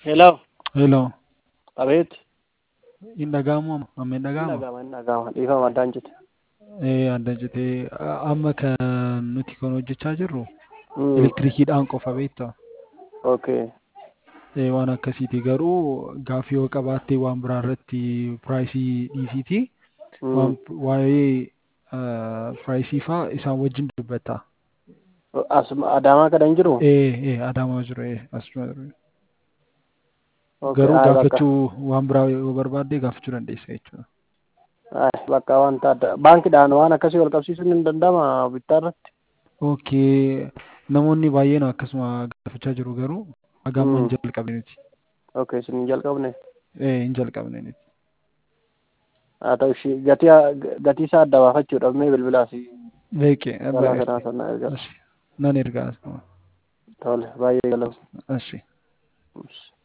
Hello. Hello. Abeet. Hin dhaga'amu amma? Amma hin Hin dhaga'amu? dhaga'ama hin dhaga'ama. Dhiifama addaan jite. Ee adda jetee amma kan nuti kan hojjechaa jirru Mm. elektirikiidhaan qofa beektaa? Okay. Ee waan akkasiiti garuu gaaffii yoo qabaatte waan biraa irratti piraayisii dhiisiiti. Mm. Waan waa'ee piraayisii faa isaan wajjin dubbatta. Asuma Adaamaa kana hin jiru? Ee ee Adaamaa jiru ee asuma jiru. Okay. Garuu Ay, bakka. gaafachuu waan biraa yoo barbaadde gaafachuu dandeessa jechuudha. Ay, bakka wanta adda. Baankiidhaan waan akkasii wal qabsiisuun hin danda'ama bittaa irratti? Okay. Namoonni baay'een akkasuma gaafachaa jiru garuu hagamma hin Mm. jalqabne nuti. Okay, isin hin jalqabne. Ee hin jalqabne nuti. Haa ta'u ishii gatii gatii isaa adda baafachuudhaaf mee bilbilaa si Beeke. karaa kanaa sana ergaa. Nan ergaa. Tole, baay'ee galatoomaa. Ashi. Ush.